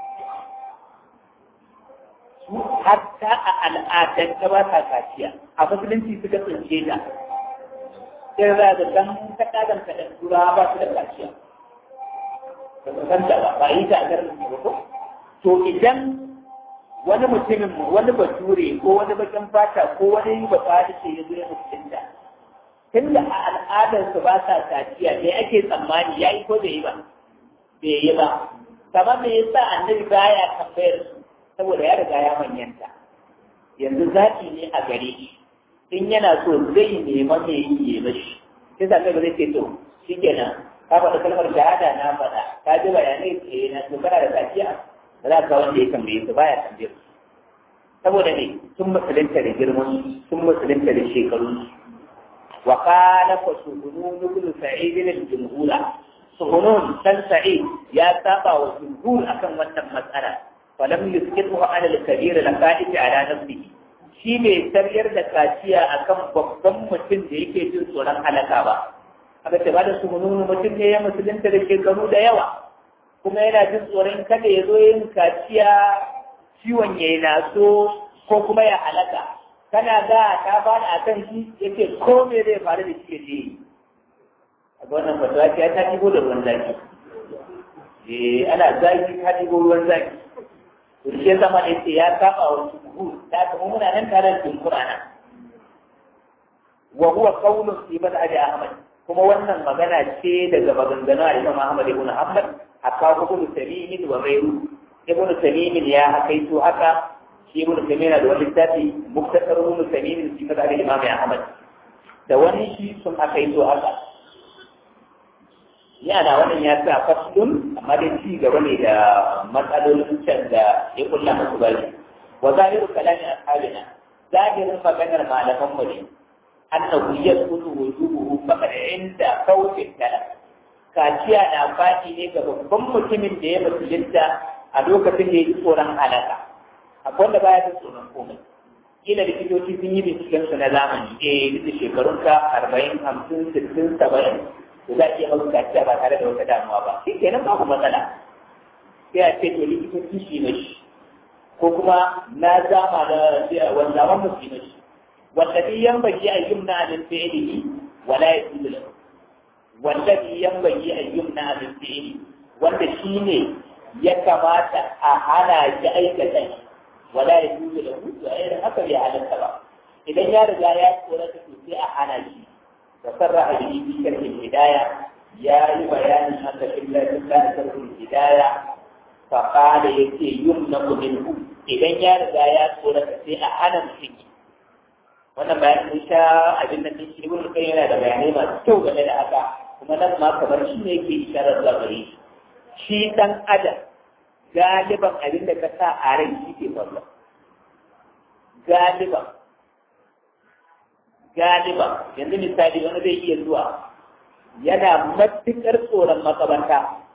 su hatta a al'adar ta ba ta kaciya a musulunci suka tsince ta sai za ga dan ta kadan ka da tura ba su da kaciya ba su san ta ba ba yi ta a garin ba ko to idan wani mutumin wani bature ko wani bakin fata ko wani ba fadi ce ya zo ya mutunta tunda a al'adar su ba sa kaciya me ake tsammani yayi ko bai yi ba bai yi ba kamar me yasa annabi baya tambayar su saboda ya riga ya manyanta yanzu zaki ne a gare shi in yana so zai nema me yi ya mashi sai sa kai ba zai ce to shikenan ka faɗa kalmar shahada na faɗa ka ji bayanai ce na to kana da kaciya ba za ka wanda ya tambaye su baya tambaye su saboda ne sun musulunta da girman sun musulunta da shekaru wa kana fa suhunun ibn sa'id al-jumhura suhunun dan sa'id ya saba wa jumhur akan wannan matsala falam yusqitu ala al-kabir al-qa'id ala nafsihi shi bai sariyar da kaciya akan babban mutum da yake jin tsoron halaka ba aka ce ba da suhunun mutum ne ya musulunta da shekaru da yawa kuma yana jin tsoron kada ya zo yin kaciya ciwon ya yi naso ko kuma ya halaka kana da ta bada a kan shi ya ce ko me zai faru da shi ya ce a ga wannan fatawa ce ta ɗigo da ruwan zaki eh ana zaki ta ɗigo ruwan zaki to shi ya zama da ce ya saba wa jumhur da kuma muna nan tare da jumhur ana wa huwa qawlun fi mad'abi ahmad kuma wannan magana ce daga maganganu a Imam Ahmad ibn Hanbal aka ibn Tamim wa ghayru ibn Tamim ya hakaito haka shi ibn Tamim da wani littafi muktasar ibn Tamim fi madhhab Imam Ahmad da wani shi sun hakaito haka yana wannan ya sa faslun amma dai ci gaba ne da matsalolin can da ya kulla musu bari wa zahiru kalami ashabina zahirin maganar malaman mu ne annahu yasqutu wujubuhu faqad inda fawti talab kaciya na fadi ne ga babban mutumin da ya musulunta a lokacin da ya ji tsoron halaka akwai wanda baya jin tsoron komai kila likitoci sun yi binciken su na zamani eh duk da shekarun ka arba'in hamsin sittin saba'in to za a iya maka kaciya ba tare da wata damuwa ba shi kenan babu matsala sai a ce to likitoci shi ne shi ko kuma na zama da wanzaman musu ne shi wallafi yanbaghi an yumna min fi'lihi wa la yajuzu lahu wallafi yanbaghi an yumna min fi'lihi wanda shine ya kamata a hana shi aikata shi wa la yajuzu lahu to ai haka bai halatta ba idan ya riga ya tsorata to sai a hana shi da sarraha bihi fi sharhi hidaya ya yi bayanin haka illa illa sharhi hidaya fa qala yace yumna minhu idan ya riga ya tsorata sai a hana mutum wannan bayanin mun sha abin da shi ibn kai yana da bayanai masu kyau game da haka kuma nan ma kamar shi ne yake isharar zuwa gare shi shi dan adam galiban abin da ka sa a rai shi ke faruwa galiban galiban yanzu misali wani zai iya zuwa yana matuƙar tsoron makaranta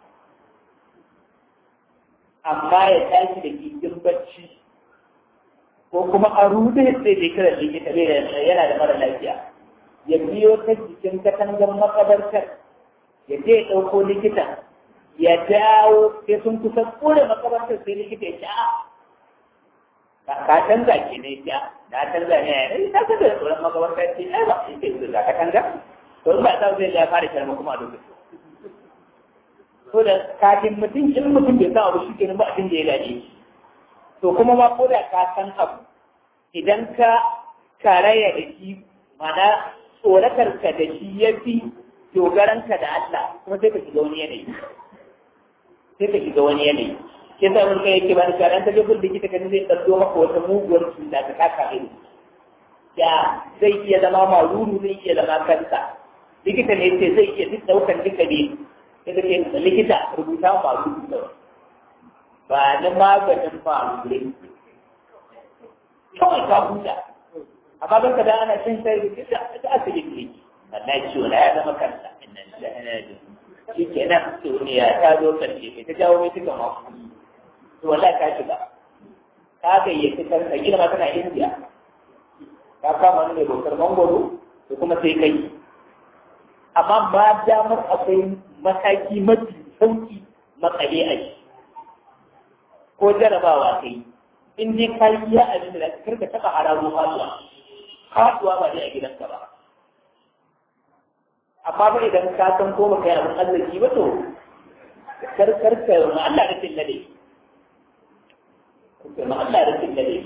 amma ya tashi da gigin bacci ko kuma a rude sai dai kira likita bai yana da mara lafiya ya biyo ta jikin katangar makabartar ya je ya ɗauko likita ya dawo sai sun kusa kore makabartar sai likita ya ce a ka canza ke ne ya na canza ne ya yi ta canza da tsoron makabartar ce ai ba shi ke zuwa ka canza to in ba ta zai ya fara kyarma kuma a lokacin so da kafin mutum in mutum bai san abu shi kenan ba abin da ya gane shi to kuma ma ko da ka san abu idan ka karaya da shi mana tsoratar ka da shi ya fi dogaran ka da Allah kuma sai ka shiga wani yanayi sai ka shiga wani yanayi ke sa mun kai yake ba ka ran ta je gurbin likita kan zai ɗauko maka wata muguwar cuta ta kaka ido ya zai iya zama maruru zai iya zama kansa likita ne ce zai iya duk ɗaukan duka ne sai ka ce likita rubuta maruru kawai ba na maganin faruwa kawai ka huta amma baka da ana cin sai da ta asibiti ne Allah ciwo na ya zama kansa innan da ana da shi ke nan duniya ta zo karshe ta jawo mai tuka mafu to wallahi ka shiga ka gayyaci kanka gina ma kana indiya ka kama wani mai bautar mangoro da kuma sai kai amma ba damar akwai mataki mafi sauki makale a shi ko jarabawa kai in dai ka yi ya abin da kar ka taɓa hararo faduwa faduwa ba dai a gidanka ba amma ba idan ka san ko baka yi abin arziki ba to kar kar ka ma Allah da tinna dai ma Allah da tinna dai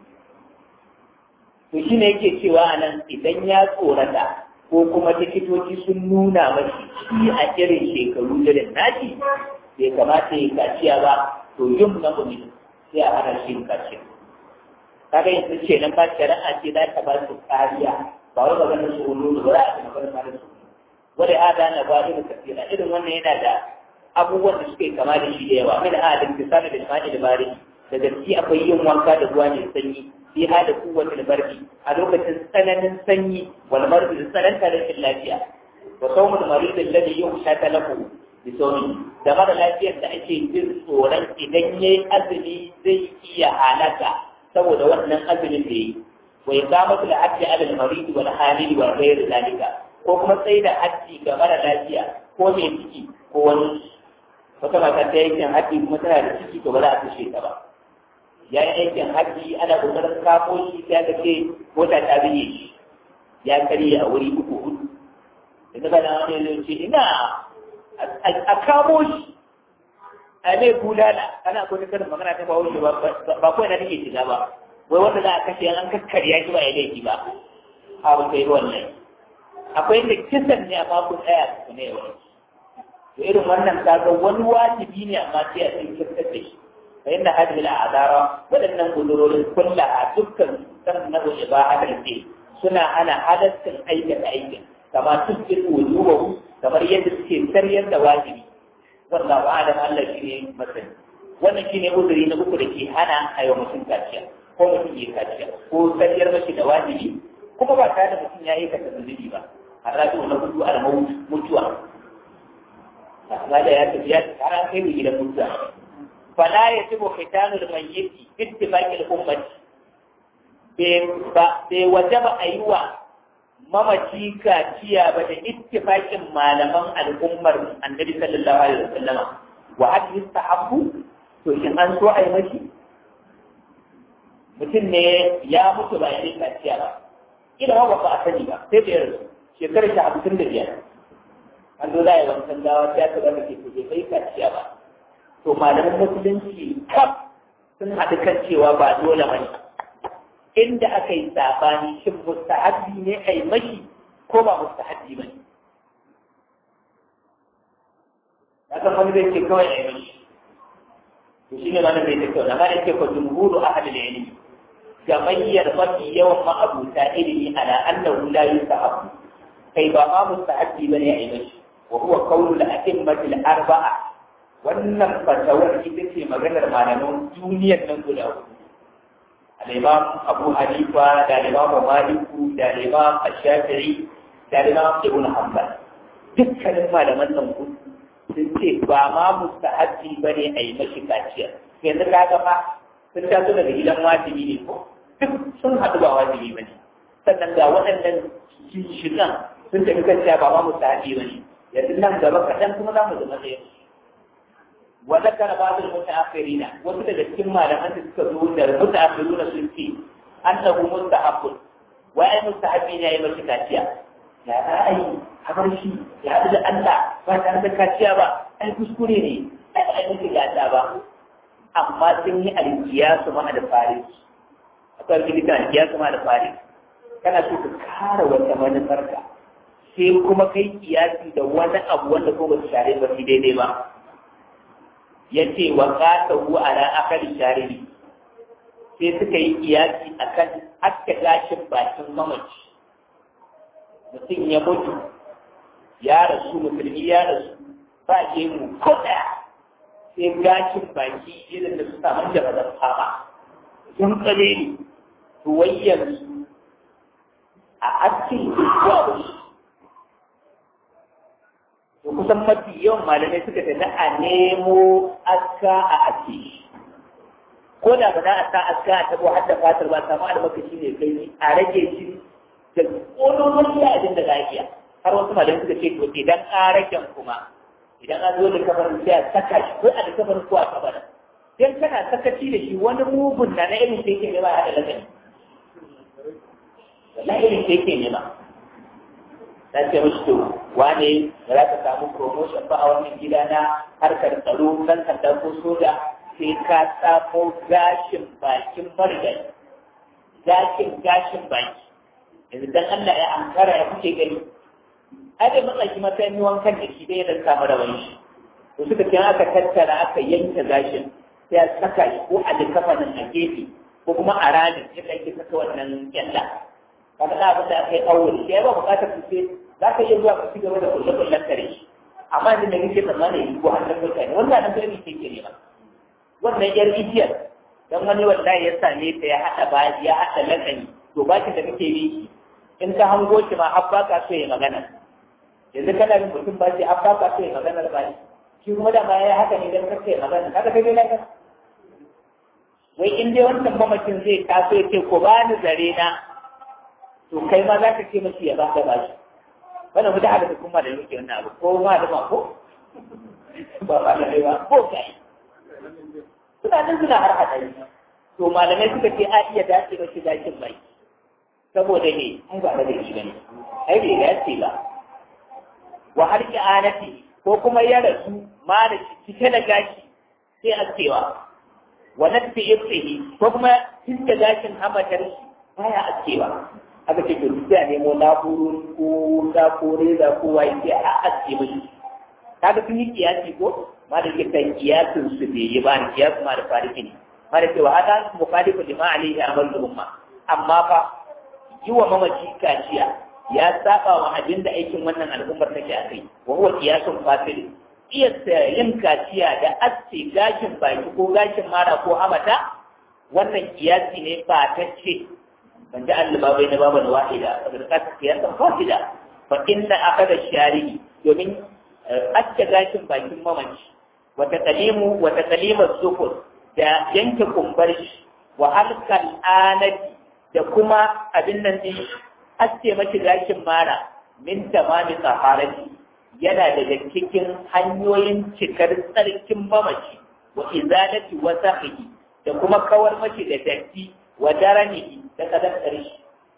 to shine yake cewa anan idan ya tsorata ko kuma likitoci sun nuna mashi shi a irin shekaru irin nashi bai kamata ya kaciya ba to yin na mumi sai a hana shi kaciya kaga yanzu ce nan ba shari'a ce za ta ba su kariya ba wai magana su hulu ba za a ci magana ma da su wani hada na ba irin kafira irin wannan yana da abubuwan da suke kama da shi da yawa min adin tisana da shimani da bari da gaske akwai yin wanka da ruwa mai sanyi fi hada kowace da barbi a lokacin tsananin sanyi wal marbi da tsananta rashin lafiya wa sawmul marid alladhi yuhsha lahu bi sawmi da mara lafiyar da ake jin tsoron idan yayi azumi zai iya halaka saboda wannan azumin da yi wa iqamatu al-hajji ala al-marid wal hamil wa ghayr zalika ko kuma sai da hajji ga mara lafiya ko mai ciki ko wani wata mata ta yankin hajji kuma tana da ciki to ba za a kashe ta ba ya yi aikin hajji ana kokarin kafo shi sai aka ce mota ta biye shi ya karye a wuri uku hudu da daga nan wani zai ce ina a kamo shi a mai bulala ana kuma karin magana ta bawo shi ba kawai na take shiga ba wai wanda za a kashe an kakkarya shi ba ya laifi ba a wata yi wannan akwai da kisan ne amma kun tsaya su ne wani to irin wannan kaga wani wajibi ne amma sai a cikin kirkar da shi fa inna hadhihi al'adara wadannan gudurorin kullaha dukkan san na ibaha da ce suna ana halaccin aikata aikin kama tukkin wujubahu kamar yadda suke karyar da wajibi wallahu a'lam Allah shine masani wannan shine uzuri na uku da ke hana a yau mutum kaciya ko mutum ya kaciya ko karyar mashi da wajibi kuma ba tare da mutum ya yi kasa zunubi ba a rafi na hudu a mutuwa amma da ya tafi ya tafi har an kai mu gidan mutuwa fala ya tibo fitanu da mayyiti ittifaqil ummati bai wajaba a yi wa mamaci kaciya ba da ittifaqin malaman al'ummar annabi sallallahu alaihi wasallam wa hal yustahabbu to shin an so a yi mashi mutum ne ya mutu ba ya yi kaciya ba ila ba ba a sani ba sai da yarda shekarar shi hamsin da biyar an zo za a yi wancan gawa sai aka zama ke kuje bai kaciya ba to malaman musulunci kaf sun haɗu kan cewa ba dole ba ne inda aka yi sabani shin mustahabbi ne a yi mashi ko ba mustahabbi ba ne na san wani zai ce kawai a yi mashi to shi ne wannan bai ta kyau na ma yake ko jumhuru ahadul ilmi gamayyar mafi yawan ma'abuta ilimi ala annahu la yusahabu kai ba ma mustahabbi bane a yi mashi wa huwa qawlu al-a'immati al-arba'a wannan fatawar ita ce maganar malaman duniyar nan guda hudu al-imam Abu Hanifa da al-imam Maliku da al-imam Ash-Shafi'i da al-imam Ibn Hanbal dukkanin malaman nan hudu sun ce ba ma mustahabbi bane a yi mashi kaciya yanzu ka ga fa sun taso daga gidan wajibi ne ko duk sun haɗu ba wajibi ba ne sannan ga waɗannan shigan sun tafi kan cewa ba ma mustahabi ba ne yanzu nan gaba kaɗan kuma za mu zama ɗaya wa zakara ba'dul mutaakhirina wasu daga cikin malaman da suka zo da mutaakhiruna sun ce annahu mustahabbun wa ai mustahabi ne yayi mashi kaciya ya ra'ayi kamar shi ya haɗu da Allah ba tare da kaciya ba ai kuskure ne ai ai mashi gata ba amma sun yi alkiyasu ma da faris akwai alkilika alkiyasu ma da faris kana so ka kara wata manufarka sai kuma kai kiyasi da wani abu wanda ko ba su share ba su daidai ba ya ce wa kata hu ala akali shari'i sai suka yi kiyasi akan aska gashin bakin mamaci mutum ya mutu ya rasu musulmi ya rasu ba ke mu ko ɗaya sai gashin baki irin da su samu da bazar fama sun kare ne to wayyar su a askin zuwa wasu to kusan mafi yawan malamai suka tafi a nemo aska a aske ko da ba za a sa aska a tabo har da fatar ba samu almakashi ne kai a rage shi da ƙololon ya abin da za a iya har wasu malamai suka ce to idan ƙaraken kuma idan an zo da kabarin sai a saka shi ko a da kabarin ko a kabarin dan kana sakaci da shi wani mugun na na irin da yake nema a da lagani wallahi irin da yake nema na ce mishi to wane da za ka samu promotion ba a wannan gida na harkar tsaro nan sanda ko soja sai ka tsamo gashin bakin marigayi gashin gashin baki yanzu dan Allah ya ankara ya kuke gani ai da matsaki matsayin wankan da shi dai da samu rawan shi to suka ce aka tattara aka yanke gashin sai a saka shi ko a likafanin a gefe ko kuma a ranin yadda ake saka wannan kyalla kaga da abin da aka yi aure shi ya ba bukatar su sai za ka iya zuwa ka ci gaba da kulle kullen kare shi amma inda nake tsammanin yi ko hannun mutane wannan nan gani ke ke nema wannan yar ijiyar dan wani wallahi ya same ta ya haɗa ba ya haɗa lakani to bakin da kake yi in ka hango shi ma har ba ka so ya magana yanzu kana bin mutum ba shi an baka so ya maganar ba shi shi kuma da ma ya haka ne don kake magana kaga kai dai kan wai in dai wancan mamacin zai taso ya ce ko ba ni zare na to kai ma za ka ce mashi ya baka ba shi wannan mu da hada kuma da yake wannan abu ko ma da ma ko ba ba da ba ko kai suna nan suna har hada to malamai suka ce a iya dace da shi dakin bai saboda ne ai ba da shi bane ai bai dace ba wa har anati ko kuma ya rasu ma da cike da gashi sai a cewa wa nafi ibtihi ko kuma tinda gashin hamatar shi baya a cewa aka ce to sai a nemo na'urori ko da ko reza ko wai sai a aske mishi kaga sun yi kiyasi ko ma da ke kan kiyasin su bai yi ba kiyasu ma da fariki ne ma da cewa hada mukhalifu lima alaihi amal umma amma fa yi wa mamaci kaciya ya saba wa abin da aikin wannan al'ummar take a kai wa huwa qiyasun fasil iya yin kaciya da aske gashin baki ko gashin mara ko amata wannan kiyasi ne ba ta ce ban ji Allah ba bai na babu da wahida saboda ka kiyasan fasida fa inna akada shari'i domin aske gashin bakin mamaci wa taqlimu wa taqlimu zukur da yanke kumbar shi wa halkal anati da kuma abin nan din aske mashi gashin mara min tamami tsaharati yana daga cikin hanyoyin cikar tsarkin mamaci wa izalati wa sahihi da kuma kawar mashi da datti wa daranihi da kadar ƙarshe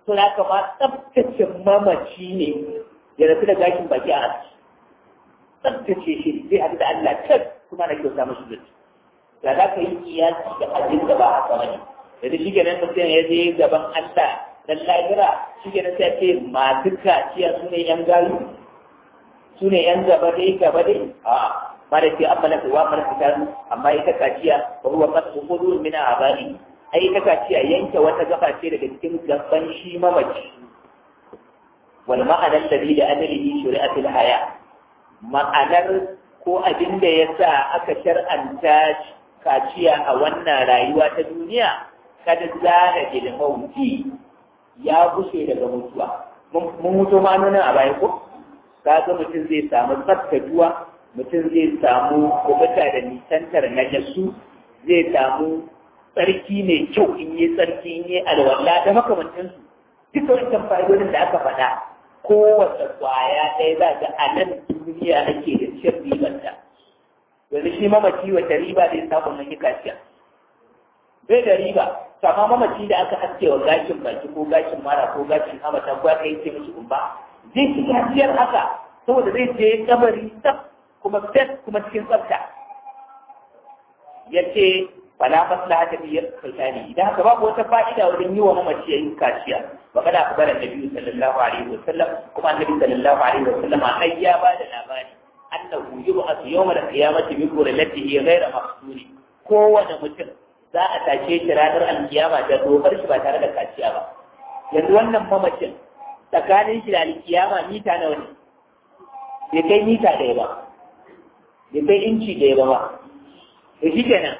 to da kama tsabtace mamaci ne ya rasu da gashin baki a aski tsabtace shi zai haɗu da Allah can kuma na kyauta mashi da da za ka yi kiyasi da abin da ba a sama ne yanzu shi kenan mutum ya je gaban Allah dan lahira shi kenan sai ce masu kaciya su ne yan gayu su ne yan gaba dai gaba dai a ba da ce amma na kuwa mana fitar amma ita kaciya ba huwa kasu kudu min abari ai ita kaciya yanke wata gaba ce daga cikin gaban shi mamaci wal ma'anar da da adalihi shari'atul haya ma'anar ko abin da ya sa aka shar'anta kaciya a wannan rayuwa ta duniya kada zara da mauti ya bushe daga mutuwa mun mutu ma nuna a baya ko kaga mutum zai samu tsaftatuwa mutum zai samu kubuta da nisantar najasu zai samu tsarki mai kyau in yi tsarki in yi alwala da makamantansu duka wancan fa'idodin da aka faɗa kowace kwaya ɗaya za ga a nan duniya ake da cin ribanta yanzu shi mamaci wata riba zai samu na kaciya bai da riba sama mamaci da aka haske wa gashin baki ko gashin mara ko gashin hamata ko aka yi ce mishi umba zai ci gajiyar haka saboda zai je kabari tsaf kuma fet kuma cikin tsafta ya ce fala maslaha ta biyar kaitani idan haka babu wata fa'ida wajen yi wa mamaci yayin kaciya ba kada ku bara nabi sallallahu alaihi wa sallam kuma annabi sallallahu alaihi wa sallam ai ya ba da labari annahu yub'athu yawmal qiyamati bi qurratihi ghayra maqsuri kowane mutum za a tashe shi ranar alkiyama da dokar shi ba tare da kaciya ba yanzu wannan mamacin tsakanin shi da alkiyama mita nawa ne bai kai mita ɗaya ba bai kai inci ɗaya ba ba da shi kenan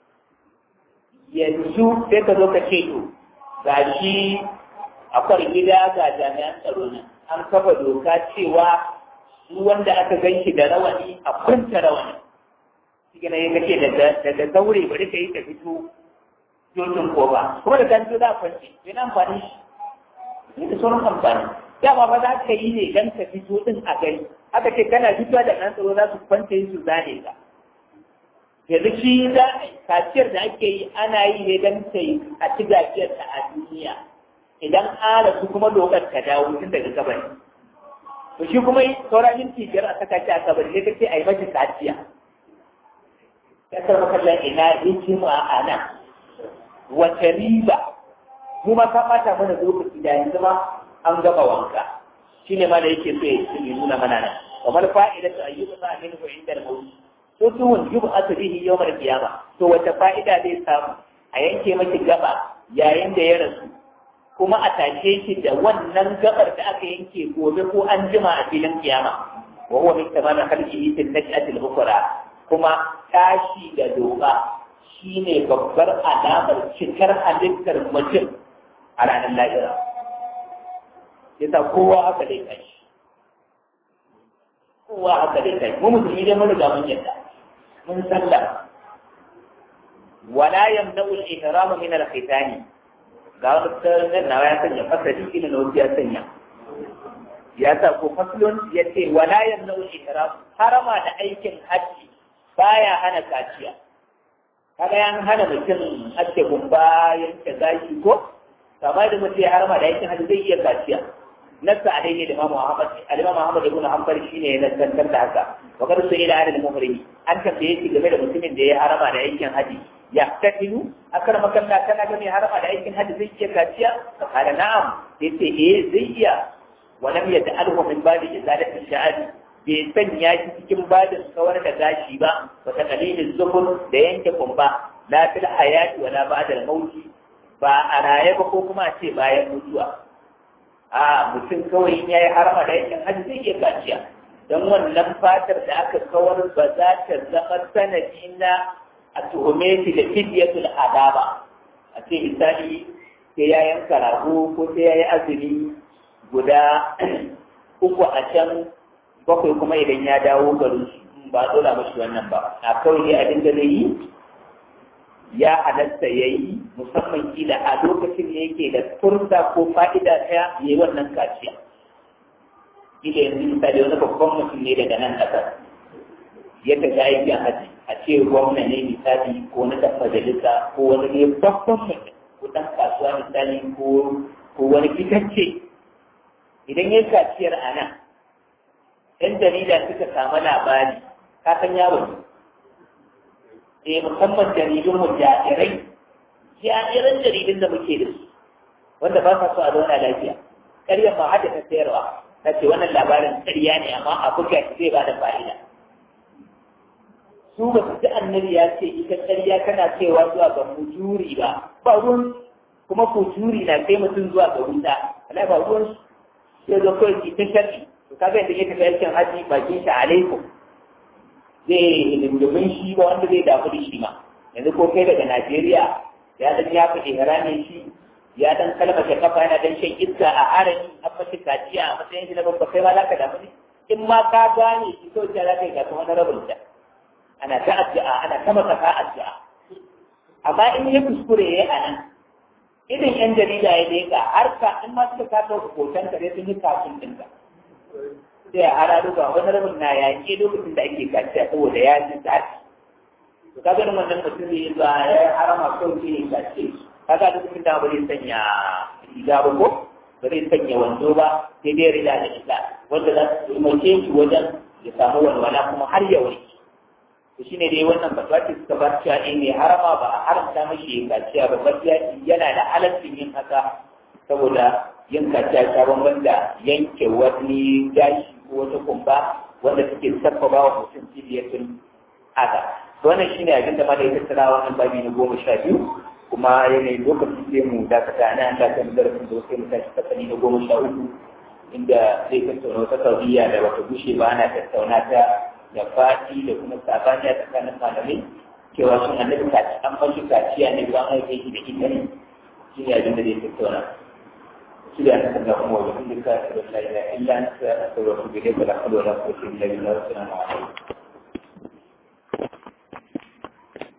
yanzu sai ka zo ka ce to ga shi akwai gida ga jami'an tsaro nan an kafa doka cewa su wanda aka gan shi da rawani a kwanta rawani shi kenan ya kace daga zaure bari ka yi ka fito jojin ko ba kuma da kan za a kwanci yana amfani shi ne da sauran amfani dama ba za ka yi ne don ka fito din a gani aka ce kana fitowa da nan tsaro za su kwanta yi su zane ka yanzu shi za kaciyar da ake yi ana yi ne don ta yi a ci gajiyar ta a duniya idan an su kuma dokar ka dawo tun daga kabari to shi kuma sauran minti biyar a saka shi a kabari sai ka ce a yi mashi kaciya ya karɓa kallon ina hikima a nan wace riba mu ma ka ɓata mana lokaci da yanzu ma an gama wanka shi ne ma da yake so ya nuna mana nan kamar fa'ida ta ayyuka sa min ko inda da mawuyi to tuhun yubu asbihi yawmal qiyama to wata fa'ida zai samu a yanke maki gaba yayin da ya rasu kuma a tashe shi da wannan gabar da aka yanke gobe ko an jima a filin kiyama wa huwa min tamam khalqihi fil nash'ati al-ukhra kuma tashi da doka shine babbar alamar cikar halittar mutum a ranar lahira yasa kowa haka dai kai kowa haka dai kai mu musulmi dai mun riga mun yadda mun sallah wala yamna'u al-ihram min al-khitani ga wani tsarin nawa ya sanya fasali ina na wasu ya sanya ya sa ko faslun ya ce wala yamna'u al-ihram harama da aikin hajji baya hana kaciya kaga yan hana mutum ake gumba yanke gashi ko kamar da mutum ya harama da aikin hajji zai iya kaciya nasa a daidai da Imam Muhammad Al-Imam Muhammad ibn Hanbal shine ya nasantar da haka wa kada su ila adal muhrimi an tambaye shi game da mutumin da ya harama da aikin haji ya tafilu akar makalla kana ga mai harama da aikin haji zai iya kaciya kada na'am yace eh zai iya wa lam yata'alhu min babi izalati sha'ari bai sanya shi cikin badin kawar da gashi ba wa taqlilin zuhur da yanke kumba la fil hayati wala ba'da al-mauti ba a raye ba ko kuma a ce bayan mutuwa a mutum kawai in yayi harama da yakin hajji zai iya kaciya don wannan fatar da aka kawar ba za ta zama sanadi na a tuhume shi da fidiyatul adaba a ce misali sai ya yanka rago ko sai ya yi azumi guda uku a can bakwai kuma idan ya dawo garin ba dole mashi wannan ba a kawai dai abin da zai yi ya halatta ya yi musamman kila a lokacin da yake da furta ko fa'ida ta ya yi wannan kaciya. Kila yanzu misali wani babban mutum ne daga nan ƙasar. Ya tafi aikin haji a ce gwamna ne misali ko na ɗan majalisa ko wani ne babban mutum ko ɗan kasuwa misali ko ko ko wani fitacce idan ya kaciyar a nan ‘yan jarida suka samu labari ka san yaro ne musamman jaridun mu jarirai jariran jaridun da muke da su wanda ba sa so a zauna lafiya ƙaryar ma hada ta sayarwa ta ce wannan labarin ƙarya ne amma a buga shi zai ba da fa'ida su ba su ji annabi ya ce ita ƙarya kana cewa zuwa ga mujuri ba ba ruwan kuma mujuri na kai mutum zuwa ga wuta ala ba ruwan sai zo kawai ki ta sharri to kaga yadda yake aikin haji bakin shi alaikum zai lindumin shi ba wanda zai damu da shi ma yanzu ko kai daga Najeriya ya dan ya fi ihramin shi ya dan kalmata kafa yana dan shan iska a harami an mace kaciya a matsayin shi na babba kai ma za ka damu ne in ma ka gane shi kawai ta za ka yi gasa wani rabin ta ana ta addu'a ana ta maka ka addu'a amma in ya kuskure ya a nan idan yan jarida ya leka har ka in ma suka kasa hoton ka dai sun yi kafin ɗinka sai a hararo ba wani rabin na yaƙi lokacin da ake kaciya saboda ya ji zafi to kaga nan wannan mutum ne ba ya harama kawai sai ya kace kaga lokacin da ba zai sanya riga ba ko ba zai sanya wando ba sai dai rida da ita wanda za su umarce shi wajen ya samu walwala kuma har ya warke to shine dai wannan fatwa ce suka bar cewa in mai harama ba a haramta mashi ya kaciya ba gaskiya yana da halaccin yin haka saboda yin kaciya ta bamban da yanke wani gashi ko wata kumba wanda suke sabbaba wa mutum cibiyatun haka wannan shine abin da malai ta tsara wannan babi na goma sha biyu kuma yanayi lokacin sai mu dakata na an dakata da darasin da sai mu tashi fasali na goma sha uku inda zai tattauna wata kauriya da bata gushe ba ana tattauna ta da fati da kuma sabani a tsakanin malamai cewa sun annabi kaci an fashi kaciya ne ba an haife shi da ita ne shi ne abin da zai tattauna shi da aka ga kuma wajen duka da la ilaha illa anta astaghfiruka wa atubu ilayk wa la hawla wa la quwwata illa billah wa assalamu alaikum